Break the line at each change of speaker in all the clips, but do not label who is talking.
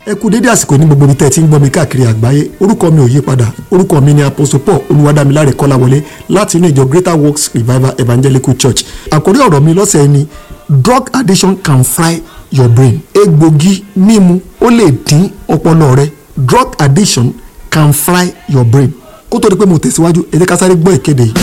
ẹ kú dédé àsìkò ní gbogbo ibi tẹ́ ẹ ti ń gbọ́ mi káàkiri àgbáyé orúkọ mi ò yí padà orúkọ mi ni apostle paul olúwadámiláre kọ́láwọlé láti inú ìjọ greater works revival evangelical church àkórí ọ̀rọ̀ mi lọ́sẹ̀ ni drug addiction can fry your brain egbògi mímu ó lè dín ọpọlọ rẹ drug addiction can fry your brain kó tó di pé mo tẹ̀síwájú ẹ jẹ́ ká sáré gbọ́ ìkéde yìí.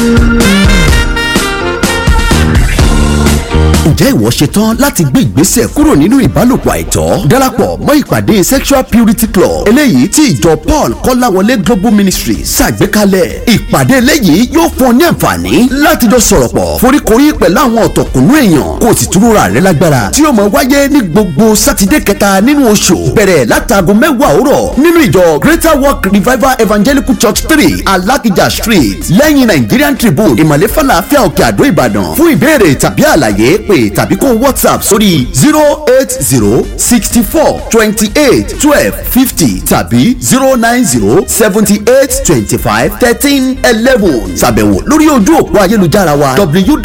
ǹjẹ́ ìwọ ṣetán láti gbé ìgbésẹ̀ kúrò nínú ìbálòpọ̀ àìtọ́ darapọ̀ mọ́ ìpàdé sexual purity club eléyìí tí ìjọ paul kọ́láwọlé global ministry ṣàgbékalẹ̀ ìpàdé eléyìí yóò fún ọ ní àǹfààní láti jọ sọ̀rọ̀ pọ̀ foríkorí pẹ̀lú àwọn ọ̀tọ̀kùnú èèyàn kó o sì túnra rẹ lágbára tí yóò máa wáyé ní gbogbo sátidé kẹta nínú oṣù bẹ̀rẹ̀ látàgò mẹ́wàá òwúrọ̀ nínú ìjọ greater work revival evangelical church three alakija street lẹ́yìn nigerian tribune ìmọ̀lẹ́ falafel òkè àdó ìbàdàn fún ìbéèrè tàbí àlàyé pé tàbí kó whatsapp sórí zero eight zero sixty four twenty eight twelve fifty tàbí zero nine zero seventy eight twenty five thirteen eleven ṣàbẹ̀wò lórí ojú òpó ayélujára wa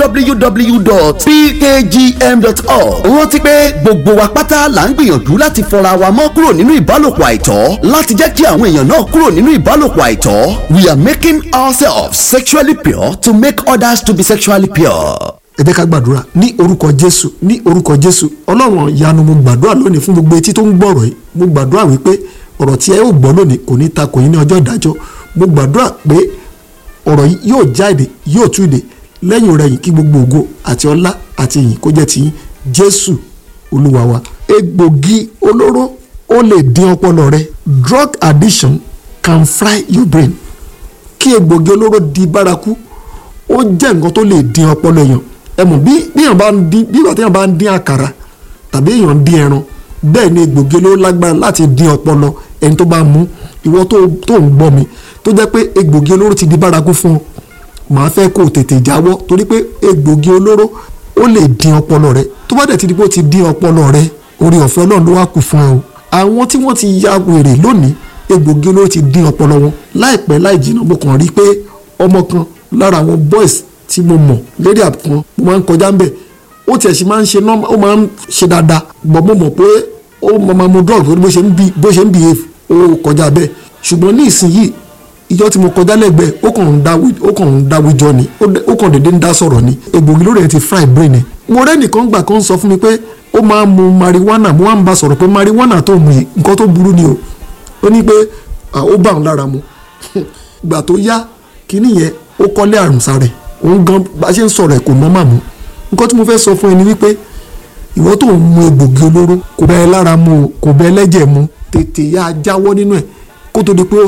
www.pkgm.org rántí pé gbogbo wa pátá là ń gbìyànjú láti fọra wa mọ́ kúrò nínú ìbálòpọ̀ àìtọ́ láti jẹ́ kí àwọn èèyàn náà kúrò nínú ìbálòpọ̀ àìtọ́ we are making ourselves sexually pure to make others to be sexually pure
ẹ jẹ́ ká gbàdúrà ní orúkọ jésù ní orúkọ jésù ọlọ́run ìyanu mo gbàdúrà lónìí fún gbogbo etí tó ń gbọ́rọ̀ yìí mo gbàdúrà wípé ọ̀rọ̀ tí ẹ ó gbọ́ lónìí kò ní ta kò yín ní ọjọ́ ìdájọ́ mo gbàdúrà pé ọ̀rọ̀ yìí yóò já èdè yóò tú èdè lẹ́yìn rẹ̀ yìí kí gbogbo ògo àti ọlá àti ìyìn kó jẹ́ tiyín jésù olúwa wa egbògi olóró ó lè dín ọpọlọ rẹ drug addiction can fry your brain kí egbògi olóró di bárakú ó jẹ́ nǹkan tó lè dín ọpọlọ èèyàn ẹ mọ̀ bí bí èèyàn bá ń dín bí ìgbà tí èèyàn bá ń dín àkàrà tàbí èèyàn ń dín ẹran bẹ́ẹ̀ ni egbògi olóró lágbára láti dín ọpọlọ ẹni tó bá mú ìwọ tó tó ń gbọ́ mi tó jẹ́ pé egbògi olóró ti di bárakú fún ọ màá fẹ́ kó o tètè jáwọ́ torí pé egbògi olóró ó lè dín ọpọlọ rẹ tó bá dẹ̀ ti di pé ó ti dín ọpọlọ rẹ orí ọ̀fẹ́ ọlọ́run ló wá kù fún ẹ o àwọn tí wọ́n ti ya wèrè lónìí egbògi olóró ti dín ọpọlọ wọn láìpẹ́ láì jìnnà mo kàn rí pé ọmọ kan lára àwọn boys tí mo mọ̀ lérí àpọn mo máa ń kọjá ń bẹ̀ ó tiẹ̀ sì máa ń ṣe nọ́mbà ó máa ń ṣe dáadáa bọ̀ mo mọ̀ pé ó máa mu drug bó ṣe ń bí bó ṣe ń behave ó kọjá bẹ́ẹ̀ ṣùgbọ́n ní ìsinyìí ìjọ tí mo kọjá lẹ́gbẹ̀ẹ́ ó kàn ń dáwí ó kàn ń dáwí jọ ni ó kàn dédé ń dá sọ̀rọ̀ ni egbògi lórí ẹ̀ ti fry brain ẹ̀ mo rẹ́ nìkan gbà kan sọ fún mi pé ó máa ń mu marijuana mo wá ń bá sọ̀rọ̀ pé marijuana tó mu yìí nǹkan tó burú ni o ó ní pé ó bá òun lára mu gbà tó yá kíní yẹn ó kọ́lé àrùn sára ẹ̀ òun gan bá a ṣe ń sọ̀rọ̀ ẹ̀ kò nọ́mà mú nǹkan tí mo fẹ́ sọ fún ẹ ni wípé ìwọ tó ń mu egbògi olóró kò bẹ́ ẹ lára mu o kò bẹ́ ẹ lẹ́jẹ̀ mu tètè yá a jáwọ́ nínú ẹ̀ kó tó di pé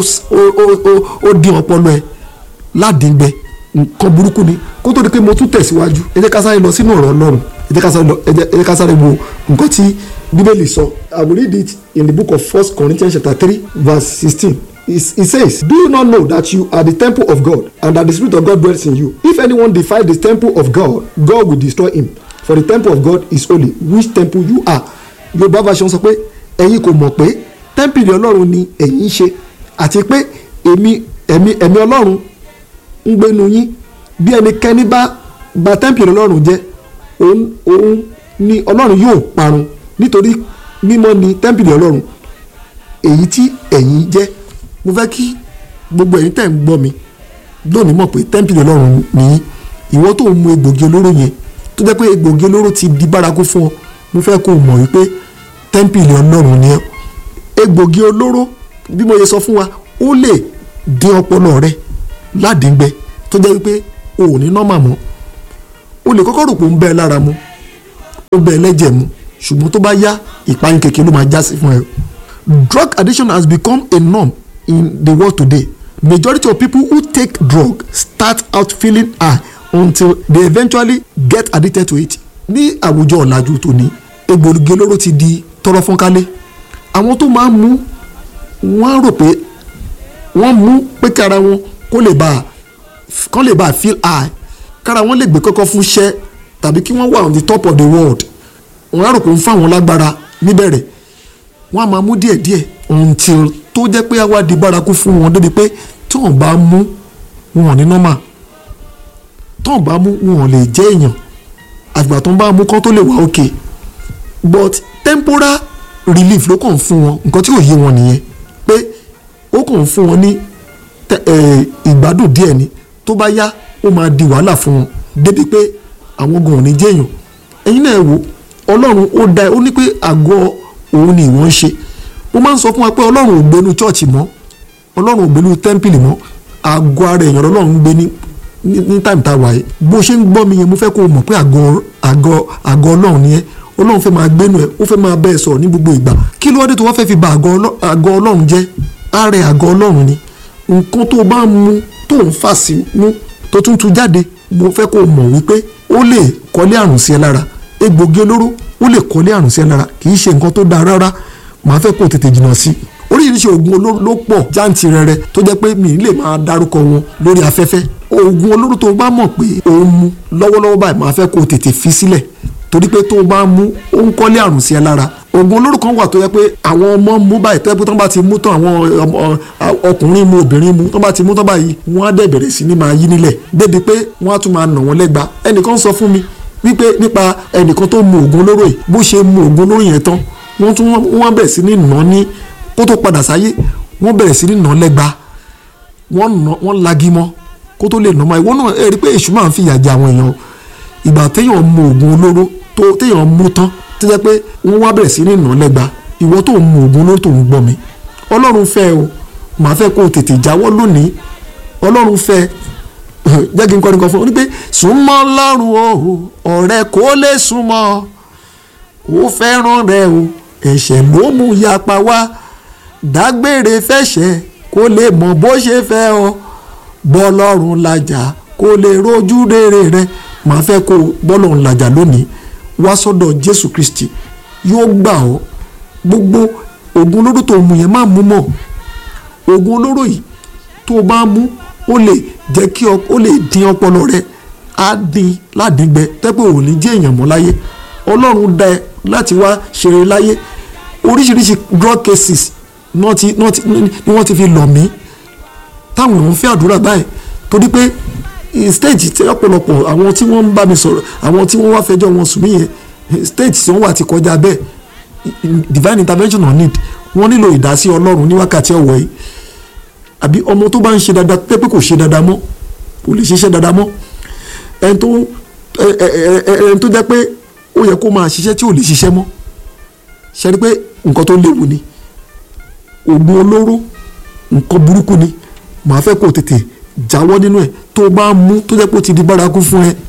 ó dín ọpọlọ ẹ ládìgbẹ nǹkan burúkú ni kó tó di pé mo tún tẹ̀síwájú ẹ jẹ́ ká sáré lọ sínú ọ̀rọ̀ ọlọ́run ẹ jẹ́ ká sáré wo nǹkan tí bíbélì sọ I will read it in the book of First Corinthians chapter three verse sixteen He says, Do you not know that you are the temple of God and that the Spirit of God dwells in you? If anyone defies the temple of God, God will destroy him. For the temple of God is holy, which temple you are. Yorùbá version sọ pé ẹ̀yin kò mọ̀ pé tẹ́ḿpìlì Ọlọ́run ni ẹ̀yin ń ṣe àti pé èmi ẹ̀mí ẹ̀mí Ọlọ́run ń gbénu yín bí ẹnikẹ́ni bá bà tẹ́ḿpìlì Ọlọ́run jẹ́ òun òun ni Ọlọ́run yóò parun nítorí mímọ́ ni tẹ́ḿpìlì Ọlọ́run èyí tí ẹ̀yin jẹ́ mo fẹ́ kí gbogbo ẹ̀yin tẹ̀ ń gbọ́ mi lónìí mọ̀ pé tẹ́ḿpìlì ọlọ́run nìyí ìwọ tó ń mu egbògi olóró yẹn tó jẹ́ pé egbògi olóró ti di bárakú fún ọ mo fẹ́ kó o mọ̀ wípé tẹ́ḿpìlì ọlọ́run ni ẹ egbògi olóró bí mo yẹ sọ fún wa ó lè dín ọpọlọ rẹ ládìgbẹ tó jẹ́ wípé o ò ní nọ́mà mọ́ o lè kọ́kọ́ rò pé ó ń bẹ́ ẹ lára mu ó bẹ́ ẹ lẹ́jẹ̀ mu ṣùgbọ́n tó bá yá ìpayín kékeré ló máa já sí fún ẹ drug addiction has become a norm in the world today majority of people who take drug start out feeling high until they eventually get addicted to it ní àwùjọ ọ̀làjú tòní egbògi olóró ti di tọrọ fọ́nkálé àwọn tó máa ń mú wọ́n á rò pé wọ́n mú pé kára wọn kó lè bá kán lè bá feel high kára wọn lè gbé kọ́kọ́ fún iṣẹ́ tàbí kí wọ́n wà on the top of the world wọ́n á rò pé ń fáwọn lágbára níbẹ̀rẹ̀ wọ́n á máa mú díẹ̀díẹ̀ until tó jẹ́ pé àwa di bárakú fún wọn débi pé tí wọ́n bá mú wọn ní nọ́mà tí wọ́n bá mú wọn lè jẹ́ èèyàn àgbà tó ń bá mú kán tó lè wà òkè but temporal relief ló kàn fún wọn nǹkan tí ò yé wọn nìyẹn pé ó kàn fún wọn ní ìgbádùn díẹ̀ ni tó bá yá ó máa di wàhálà fún wọn débi pé àwọn gan ò ní jẹ́yàn ẹ̀yin náà wò ọlọ́run ó dá ó ní pé àgọ́ òun ni ìwọ́n ń ṣe mo máa ń sọ fún wa pé ọlọ́run ò gbénu chọ́ọ̀chì mọ́ ọlọ́run ò gbénu tẹ́ḿpìlì mọ́ àgọ́ ara èèyàn ọlọ́run ń gbé ní ní táìmù tá a wà yìí bó ṣe ń gbọ́ mi yẹn mo fẹ́ kó o mọ̀ pé àgọ́ àgọ́ àgọ́ ọlọ́run ni ẹ́ ọlọ́run fẹ́ máa gbénu ẹ̀ ó fẹ́ máa bẹ́ẹ̀ sọ̀rọ̀ ní gbogbo ìgbà kí ló wá dé tó wá fẹ́ fi ba àgọ́ ọlọ́run jẹ́ ààrẹ àgọ́ ọlọ́run ni nǹkan tó bá mu tó ń fà sí mú tó tún tu jáde mo fẹ́ kó o mọ̀ wípé ó lè kọ́lé àrùn sí ẹ lára egbògi olóró ó lè kọ́lé àrùn sí ẹ lára kì í ṣe nǹkan tó dáa rárá màá fẹ́ kó o tètè jìnnà sí i oríṣiríṣi oògùn olóró ló pọ̀ jáǹtì rẹ̀rẹ̀ tó jẹ́ pé mi lè máa dárúkọ wọn lórí afẹ́fẹ́ oògùn olóró tó bá mọ̀ pé òun mu lọ́wọ́lọ́wọ́ báyìí màá fẹ́ kó o tètè fi sílẹ̀ torí pé tó o bá mú ó ń kọ́lé àrùn sí ẹ lára oògùn olóró kan wà tó yẹ pé àwọn ọmọ mú báyìí tó yẹ pé tó bá ti mú tán àwọn ọkùnrin mu obìnrin mu tó bá ti mú tán báyìí wọ́n á dẹ̀ bẹ̀rẹ̀ sí ní máa yí nílẹ̀ débi pé wọ́n á tún máa nà wọ́n lẹ́gba ẹnìkan sọ fún mi wípé nípa ẹnìkan tó mu oògùn olóró yìí bó ṣe mu oògùn olóró yẹn tán wọ́n tún wọ́n bẹ̀rẹ̀ sí ní nà ní kó tó padà sáyé wọ́n bẹ̀rẹ̀ sí ní nà lẹ́gba wọ́n lagi mọ́ kó tó lè nà mọ́ ìwọ náà ẹ rí i pé èṣù máa ń fìyà jẹ àwọn èèyàn ìgbà téèyàn mu oògùn olóró tó téèyàn mu tán tó jẹ́ pé wọ́n wá bẹ̀rẹ̀ sí ní nà lẹ́gba ìwọ tó ń mu oògùn olóró tó ń gbọ́ mi ọlọ́run fẹ́ o màá fẹ́ kó o tètè jáwọ́ lónìí ọlọ́run fẹ́ jẹ́ kí n kọ́ni kan fún ọ ní pé súnmọ́ lọ́rùn o ọ̀rẹ́ kó lè súnmọ́ ó fẹ́ràn rẹ o ẹ̀ṣẹ̀ ló mú yapa wá dágbére fẹ̀ṣẹ̀ kó lè mọ bó ṣe fẹ́ ọ bọ́lọ́run làjà kó lè rojú rere rẹ màá fẹ́ kó bọ́lọ́run làjà lónìí wá sọ́dọ̀ Jésù Kristi yóò gbà ọ́ gbogbo oògùn olóró tó mú yẹn má mú mọ́ oògùn olóró yìí tó o bá mú ó lè jẹ́ kí ó lè dín ọpọlọ rẹ á dín ládìgbẹ tẹ́pẹ́ ò ní jẹ́ èèyàn mọ́ láyé ọlọ́run dá ẹ láti wá ṣeré láyé oríṣiríṣi drug cases ni wọ́n ti fi lọ̀ mí táwọn èèyàn ń fẹ́ àdúrà báyìí torí pé stage tí ọ̀pọ̀lọpọ̀ àwọn tí wọ́n ń bá mi sọ̀rọ̀ àwọn tí wọ́n wá fẹjọ́ wọn sùn mí yẹn stage tí wọ́n wà ti kọjá bẹ́ẹ̀ divine intervention on need wọ́n nílò ìdásí ọlọ́run ní wákàtí ọ̀wọ́ yìí àbí ọmọ tó bá ń ṣe dáadáa pé pé kò ṣe dáadáa mọ́ kò lè ṣiṣẹ́ dáadáa mọ́ ẹni tó ẹni tó jẹ́ pé ó yẹ kó máa ṣiṣẹ́ tí ò lè ṣiṣẹ́ mọ́ ṣe rí pé nǹkan tó léwu ni oògùn olóró nǹkan burúkú ni màá fẹ́ kó tètè jáwọ́ nínú ẹ̀ tó bá mú tó jẹ́ pé ó ti di bárakú fún ẹ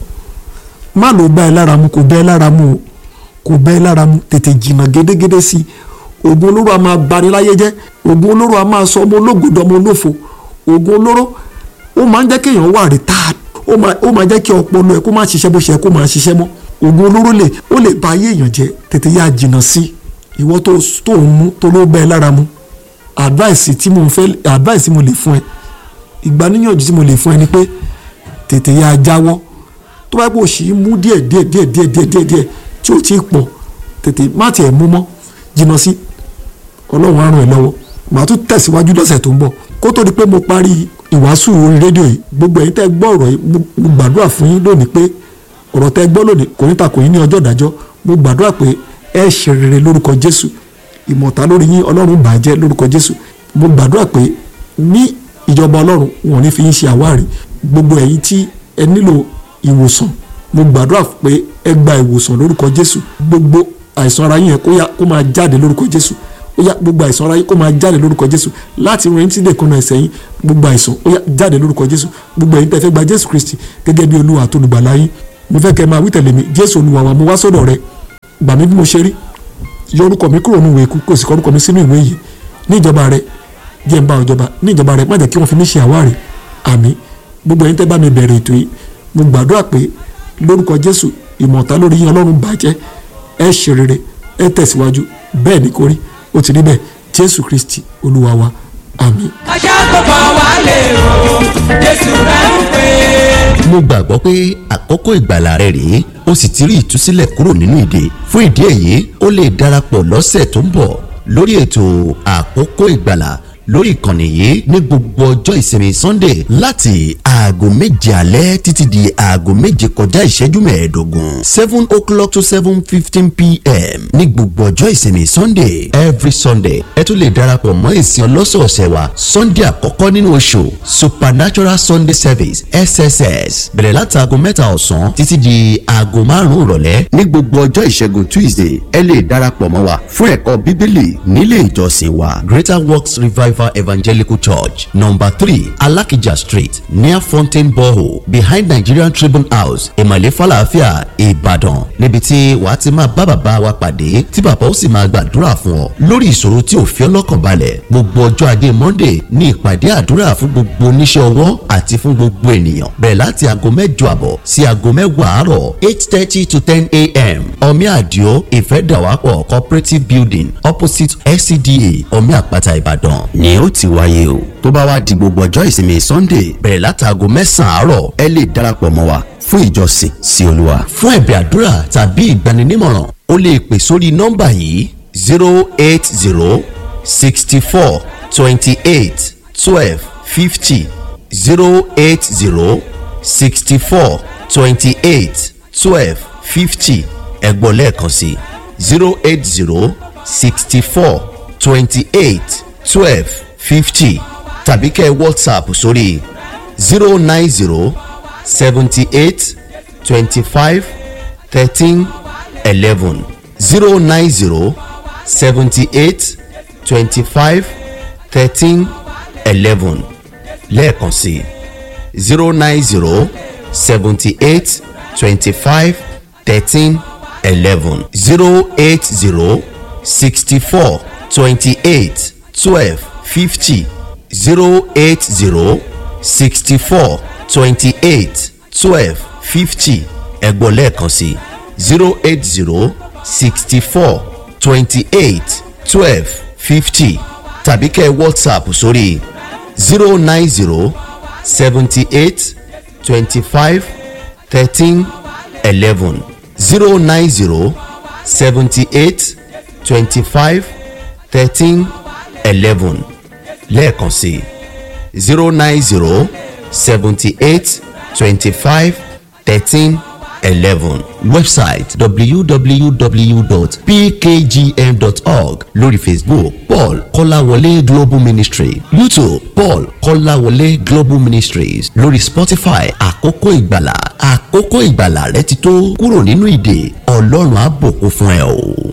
má ló bá ẹ lára mu kò bẹ́ ẹ lára mu o kò bẹ́ ẹ lára mu tètè jìnnà gédégédé sí i oògùn olóró a máa bani láyé jẹ́ oògùn olóró a máa sọ ọmọ ológòdò ọmọ olófo oògùn olóró ó máa ń jẹ́ kéèyàn wà retired ó máa jẹ́ kí ọpọlọ ẹ kó máa ṣiṣẹ́ bó ṣe yẹ kó máa ṣiṣẹ́ mọ́ oògùn olóró lè ó lè ba ayé èèyàn jẹ́ tètè yá jìnnà sí ìwọ tó tó ń mú tó ló bẹ́ ẹ lára mu advice tí mo fẹ́ advice tí mo lè fún ẹ ìgbaníyànjú tí mo lè fún ẹ ni pé tètè yá jáwọ́ tó bá yẹ kó o sì mú díẹ̀ díẹ̀ díẹ̀ díẹ̀ díẹ̀ díẹ̀ díẹ̀ tí ò tí ì pọ̀ tètè má tiẹ̀ mú mọ́ jìnnà sí ọlọ́run á ràn ẹ́ lọ́wọ́ màá tún tẹ̀síwájú lọ́sẹ̀ tó ń bọ̀ kó tó di pé mo parí ìwàásù orí rédíò yìí gbogbo ẹ̀yin tẹ́ gbọ́ ọ̀rọ̀ yìí mo gbàdúrà fún yín lónìí pé ọ̀rọ̀ tẹ́ gbọ́ lónìí kò ní ta kò yín ní ọjọ́ ìdájọ́ mo gbàdúrà pé ẹ ṣe rere lórúkọ jésù ìmọ̀ta lórí yín ọlọ́run bàjẹ́ lórúkọ jésù mo gbàdúrà pé ní ìjọba ọlọ́run wọn ò ní fi yín ṣe àwárí gbogbo ẹ̀yin tí ẹ nílò ìwòsàn mo gbàdúrà pé ẹ gba ìwòsàn lórúkọ jésù gbogbo àìsàn ara yín yẹn kó yá kó máa jáde lórúkọ jésù ó yá gbogbo àìsàn ara yín kó máa jáde lórúkọ jésù láti rìn tí dèkùnà ẹsẹ̀ yín gbogbo àìsàn ó yá jáde lórúkọ jésù gbogbo ẹ̀yin tẹ́ fẹ́ gba jésù kristi gẹ́gẹ́ bí olúwa àti olùgbàlà yín mo fẹ́ kẹ́ máa wí tẹ̀lé mi jésù olúwa wa mo wá sọ́dọ̀ rẹ gbà mí bí mo ṣe rí yọ orúkọ mi kúrò nínú ìwé ikú kò sì kọ orúkọ mi sínú ìwé yìí ní ìjọba rẹ jẹ́ ń bá ìjọba ní ìjọba rẹ má jẹ́ kí wọ́n fi mí ṣe àwárí àmín gbogbo ẹ̀yin tẹ́ bá mi bẹ̀rẹ̀ ètò yìí mo gbàdúrà pé lórúkọ jésù ìmọ̀ta lórí yín ọlọ́run bàjẹ́ ẹ ṣe rere ẹ tẹ̀síwájú bẹ́ẹ̀ ni kò rí ó ti rí bẹ́ẹ̀ jésù kristi olúwa wa àmín.
aṣá tó bá wà lè o jésù rẹ̀ ń pè é.
mo gbàgbọ́ pé àkókò ìgbàlà rẹ rèé o sì ti rí ìtúsílẹ̀ kúrò nínú ìdè fún ìdí èyí o lè darapọ̀ lọ́sẹ̀ tó ń bọ̀ lórí ètò àkókò ìgbàlà lórí ìkànnì yìí ní gbogbo ọjọ́ ìsinmi sunday láti aago méje alẹ́ títí di aago méje kọjá ìṣẹ́jú mẹ́ẹ̀ẹ́dógún seven o'clock to seven fifteen pm ní gbogbo ọjọ́ ìsinmi sunday every sunday ẹ tún lè darapọ̀ mọ́ ìsìn ọlọ́sọ̀ọ̀sẹ̀ wa sunday àkọ́kọ́ nínú oṣù supernatural sunday service sss bẹ̀rẹ̀ láti aago mẹ́ta ọ̀sán títí di aago márùn-ún ìrọ̀lẹ́ ní gbogbo ọjọ́ ìṣẹ́gun tuesday ẹ lè darapọ̀ mọ́ wa fún ẹ̀kọ́ bíbélì nílé ìjọsìn wa greater works revival evangelical church number three alakija street near fountain borehole behind nigerian tribune house ìmọ̀lẹ́ falafia ìbàdàn níbi tí wàá ti máa bá bàbá wa pàdé tí bàbá ó sì máa gbàdúrà fún ọ lórí ìṣòro tí ò fi ọlọ́kàn balẹ̀ gbogbo ọjọ́ ajé monday ní ìpàdé àdúrà fún gbogbo oníṣẹ́ ọwọ́ àti fún gbogbo ènìyàn bẹ̀rẹ̀ láti aago mẹ́jọ àbọ̀ sí aago mẹ́wàá àárọ̀ eight thirty to ten a.m. omi àdìo ìfẹ́dàwápọ̀ cooperative building opposite scda omi àpáta ìbàdàn ni ó ti wáyé o tó bá wá di gbogbo ọjọ́ ìsinmi sunday bẹ̀rẹ̀ láti aago mẹ́sàn-án àárọ̀ ẹ lè darapọ̀ mọ́ wa fún ìjọsìn sí olúwa. fún ẹ̀bẹ̀ àdúrà tàbí ìgbaninímọ̀ràn o lè pè sórí nọ́mbà yìí zero eight zero sixty four twenty eight twelve fifty zero eight zero sixty four twenty eight twelve fifty ẹ̀gbọ́n lẹ́ẹ̀kan sí zero eight zero sixty four twenty eight twelve fifty tàbí kẹ́ whatsapp sórí zero nine zero seventy eight twenty five thirteen eleven zero nine zero seventy eight twenty five thirteen eleven lẹ́ẹ̀kan sí zero nine zero seventy eight twenty five thirteen eleven zero eight zero sixty four twenty eight twelve fifty zero eight zero sixty four twenty eight twelve fifty ẹ̀gbọ́n lẹ́ẹ̀kan sí zero eight zero sixty four twenty eight twelve fifty tàbí kẹ́ whatsapp sórí zero nine zero seventy eight twenty five thirteen eleven zero nine zero seventy eight twenty five thirteen eleven lẹ́ẹ̀kan sí zero nine zero seventy eight twenty five thirteen eleven website www.pkgm.org lórí facebook paul kọ́láwọlé global ministry youtube paul kọ́láwọlé global ministries lórí spotify àkókò ìgbàlà àkókò ìgbàlà rẹ ti tó kúrò nínú ìdè ọlọ́run á bùkún fún ẹ o.